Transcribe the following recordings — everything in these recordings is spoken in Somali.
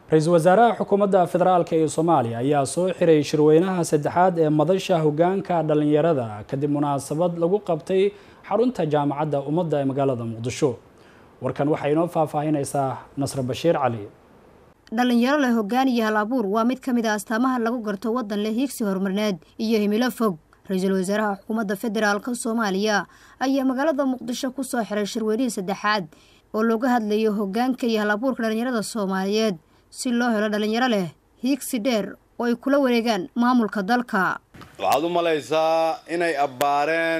ra-iisul wasaaraha xukuumadda federaalk ee soomaaliya ayaa soo xiray shirweynaha saddexaad ee madasha hogaanka dhalinyarada kadib munaasabad lagu qabtay xarunta jaamacadda ummadda ee magaalada muqdisho warkan waxay inoo faahfaahinaysaa nasre bashiir cali dhalinyaro leh hoggaan iyo hal abuur waa mid ka mid a astaamaha lagu garto waddan leh hiigsi horumarineed iyo himilo fog ra-iisul wasaaraha xukuumadda federaalka soomaaliya ayaa magaalada muqdisho ku soo xiray shirweynihii saddexaad oo looga hadlayo hoggaanka iyo hal abuurka dhalinyarada soomaaliyeed si loo helo dhalinyaro leh hiigsi dheer oo ay kula wareegaan maamulka dalka waxaad u malaysaa inay abbaareen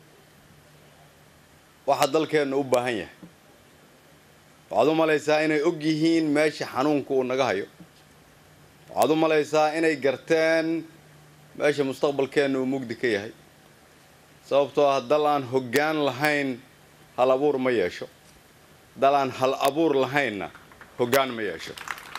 waxa dalkeennu u baahan yahay waxaad u malaysaa inay og yihiin meesha xanuunka uu naga hayo waxaad u malaysaa inay garteen meesha mustaqbalkeenna uu mugdi ka yahay sababtoo ah dal aan hoggaan lahayn hal abuur ma yeesho dal aan hal abuur lahaynna hoggaan ma yeesho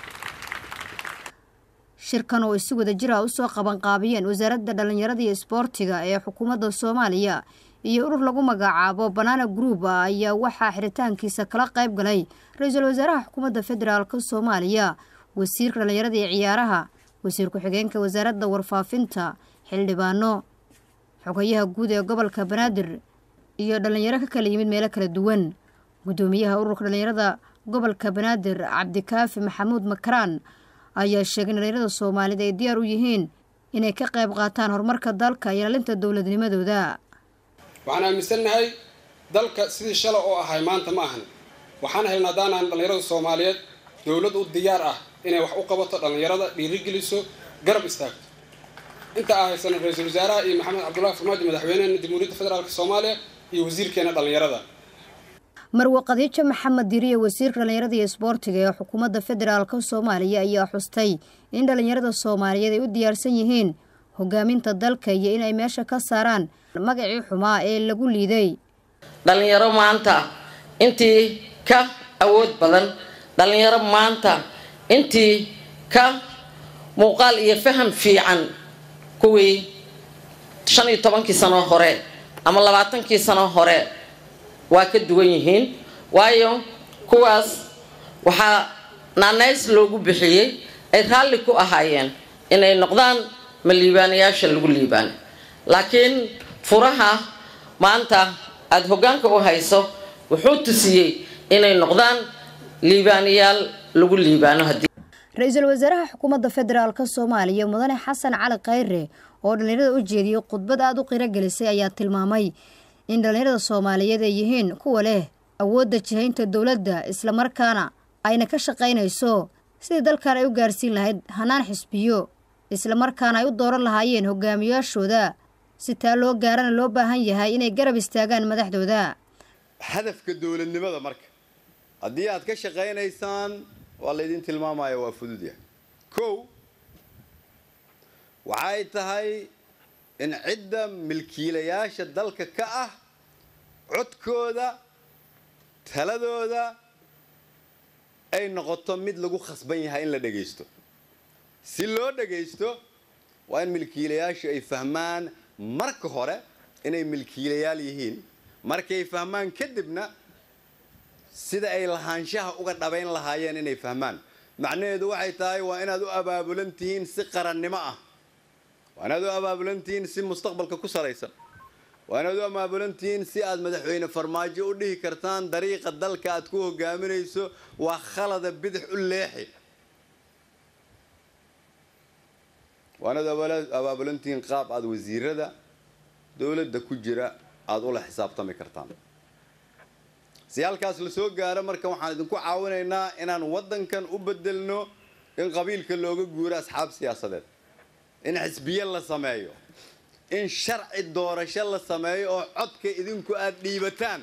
shirkan oo isi wada jira usoo qabanqaabiyeen wasaaradda dhallinyarada iyo isboortiga ee xukuumadda soomaaliya iyo urur lagu magacaabo banaana group ayaa waxaa xiritaankiisa kala qayb galay ra-iisul wasaaraha xukuumadda federaalk soomaaliya wasiirka dhallinyarada iyo ciyaaraha wasiir ku-xigeenka wasaaradda warfaafinta xildhibaano xogayaha guud ee gobolka banaadir iyo dhallinyaro ka kala yimid meelo kala duwan guddoomiyaha ururka dhallinyarada gobolka banaadir cabdikaafi maxamuud makaraan ayaa sheegay in dhalinyarada soomaalida ay diyaar u yihiin inay ka qayb qaataan horumarka dalka iyo ilaalinta dowladnimadooda waxaan aaminsannahay dalka sidii shala oo ahay maanta ma ahan waxaan helna haddaanaan dhallinyarada soomaaliyeed dowlad u diyaar ah inay wax u qabato dhallinyarada dhiirigeliso garab istaagto inta aa haysana ra-iisul wasaaraha iyo maxamed cabdullahi farmaajo madaxweyneena jamhuuriyadda federaalk soomaaliya iyo wasiirkeena dhallinyarada marwe qadiijo maxamed diriye wasiirka dhallinyarada iyo isboortiga ee xukuumadda federaalk soomaaliya ayaa xustay in dhallinyarada soomaaliyeed ay u diyaarsan yihiin hogaaminta dalka iyo inay meesha ka saaraan magacii xumaa ee lagu liiday dhallinyaro maanta intii ka awood badan dhallinyaro maanta intii ka muuqaal iyo faham fiican kuwii shan iyo tobankii sano hore ama labaatankii sano hore waa ka duwan yihiin waayo kuwaas waxaa naanays loogu bixiyey ay raalli ku ahaayeen inay noqdaan ma liibaanayaasha lagu liibaano laakiin furaha maanta aada hoggaanka u hayso wuxuu tusiyey inay noqdaan liibaanayaal lagu liibaano haddii ra-iisul wasaaraha xukuumadda federaalk soomaaliya mudane xasan cali khayre oo dhallinyarada u jeediyey khudbad aada u qiro gelisay ayaa tilmaamay in dhallinyarada soomaaliyeed ay yihiin kuwa leh awoodda jihaynta dowladda islamarkaana ayna ka shaqaynayso sidii dalkan ay u gaarsiin lahayd hanaan xisbiyo islamarkaana ay u dooran lahaayeen hogaamiyaashooda si taa loo gaarana loo baahan yahay inay garab istaagaan madaxdooda hadafka dowladnimada marka haddii aad ka shaqaynaysaan waa laydin tilmaamaya waa fudud yahay kow waxay tahay in cidda milkiilayaasha dalka ka ah codkooda taladooda ay noqoto mid lagu khasban yahay in la dhagaysto si loo dhagaysto waa in milkiilayaashu ay fahmaan marka hore inay milkiilayaal yihiin markay fahmaan kadibna sida ay lahaanshaha uga dhabayn lahaayeen inay fahmaan macnaheedu waxay tahay waa inaad u abaabulan tihiin si qarannimo ah waa inaad u abaabulan tihiin si mustaqbalka ku salaysan waa inaad u abaabulan tihiin si aad madaxweyne farmaajo u dhihi kartaan dariiqa dalka aad ku hogaaminayso waa khalada bidix u leexi waa inaad abaabulan tihiin qaab aada wasiirada dowladda ku jira aada ula xisaabtami kartaan si halkaas la soo gaaro marka waxaan idinku caawinaynaa inaan waddankan u bedelno in qabiilka looga guuro asxaab siyaasadeed in xisbiye la sameeyo in sharci doorasho la sameeyo oo codka idinku aada dhiibataan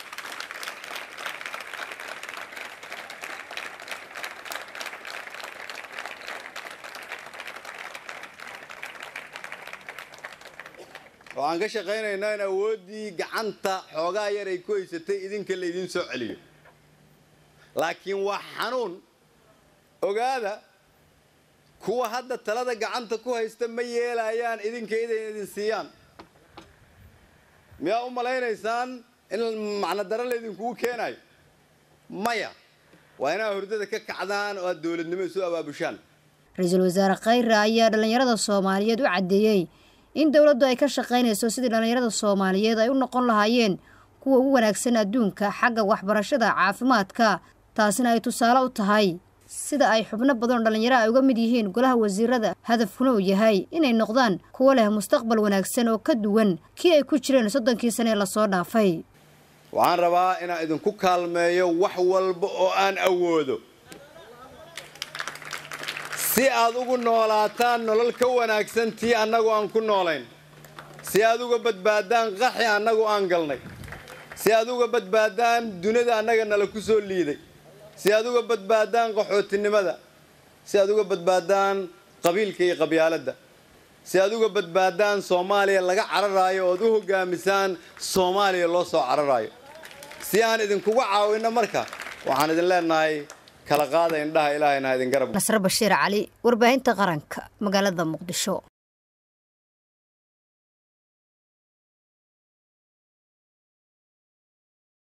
waxaan ka shaqaynaynaa in awooddii gacanta xoogaa yar ay ku haysatay idinka laydiin soo celiyo laakiin waa xanuun ogaada kuwa hadda talada gacanta ku haysta ma yeelayaan idinka iday idin siiyaan miyaa u malaynaysaan in macno daro laydinkugu keenayo maya waa inaad hurdada ka kacdaan oo aad dowladnimo isu abaabushaan ra-iisul wasaare khayre ayaa dhallinyarada soomaaliyeed u caddeeyey in dowladdu ay ka shaqaynayso sidii dhallinyarada soomaaliyeed ay u noqon lahaayeen kuwa ugu wanaagsan adduunka xagga waxbarashada caafimaadka taasina ay tusaale u tahay sida ay xubno badanoo dhallinyaro ay uga mid yihiin golaha wasiirada hadafkuna uu yahay inay noqdaan kuwo leh mustaqbal wanaagsan oo ka duwan kii ay ku jireen soddonkii sane ee lasoo dhaafay waxaan rabaa inaan idinku kaalmeeyo wax walba oo aan awoodo si aad ugu noolaataan nolol ka wanaagsan tii annagu aan ku noolayn si aad uga badbaadaan qaxi annagu aan galnay si aad uga badbaadaan dunida annaga nala ku soo liiday si aad uga badbaadaan qaxootinimada si aad uga badbaadaan qabiilka iyo qabyaaladda si aad uga badbaadaan soomaaliya laga cararaayo ood u hogaamisaan soomaaliya loo soo cararaayo si aan idinkuga caawinno marka waxaan idin leenahay kala qaada indhaha ilaahayna ha idin garab nasre bashiir cali warbaahinta qaranka magaalada muqdisho